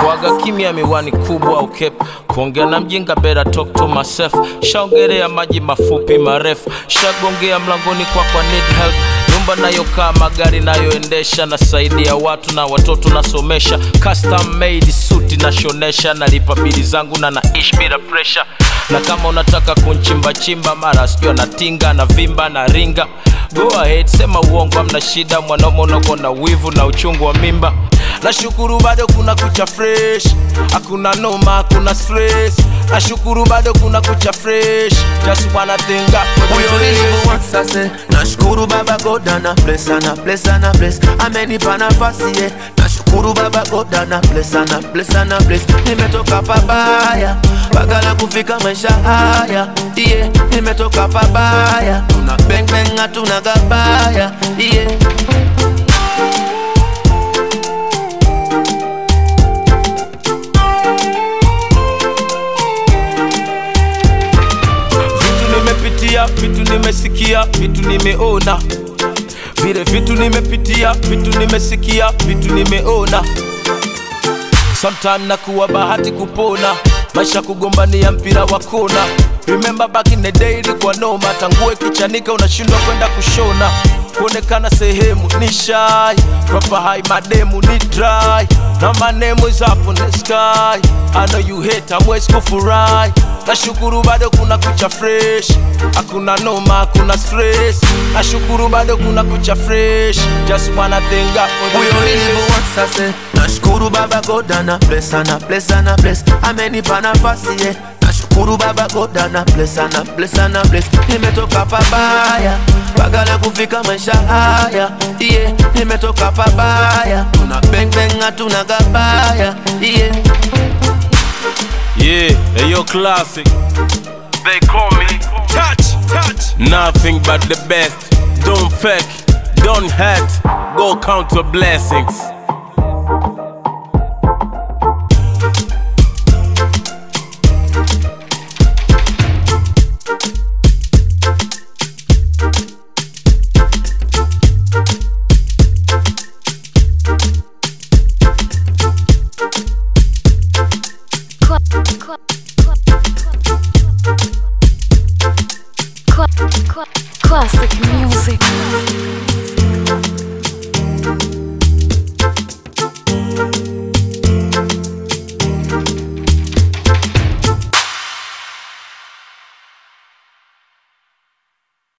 kuaga kimya miwani kubwa au kepu kuongea na mjinga bera talk to myself shaongelea maji mafupi marefu shagongea mlangoni kwa kwa need help nyumba nayokaa magari nayoendesha nasaidia watu na watoto nasomesha custom made suti nashonesha nalipa bili zangu na naishi bila pressure na kama unataka kunchimbachimba mara sijua natinga na vimba na ringa go ahead sema uongo amna shida mwanaume unakuwa na wivu na uchungu wa mimba nashukuru bado kuna kucha fresh hakuna noma hakuna stress nashukuru bado kuna kucha fresh just wanna think up for the Huyo place. nilimuanza se nashukuru baba God ana bless ana bless ana bless amenipa nafasi ye nashukuru baba God ana bless ana bless ana bless nimetoka pabaya mpaka na kufika maisha haya yeah. nimetoka pabaya tuna bang bang hatuna gabaya yeah. vitu nimepitia vitu nimesikia vitu nimeona vile vitu nimepitia vitu nimesikia vitu nimeona sometime nakuwa bahati kupona maisha kugombania mpira wa kona remember back in the day ilikuwa noma tangue kichanika unashindwa kwenda kushona kuonekana sehemu ni shy proper high mademu ni dry na my name is up on the sky I know you hate amwezi kufurahi nashukuru bado kuna kucha fresh hakuna noma hakuna stress nashukuru bado kuna kucha fresh just wanna thank God for the huyo grace. nilimuanza se nashukuru baba God ana bless ana bless ana bless amenipa nafasi ye nashukuru baba God ana bless ana bless ana bless nimetoka pabaya mpaka na kufika maisha haya yeah. nimetoka pabaya tuna bang bang hatuna gabaya yeah. Yeah, hey, yo, classic. They call me touch, touch. Nothing but the best. Don't fake, don't hurt. Go count your blessings.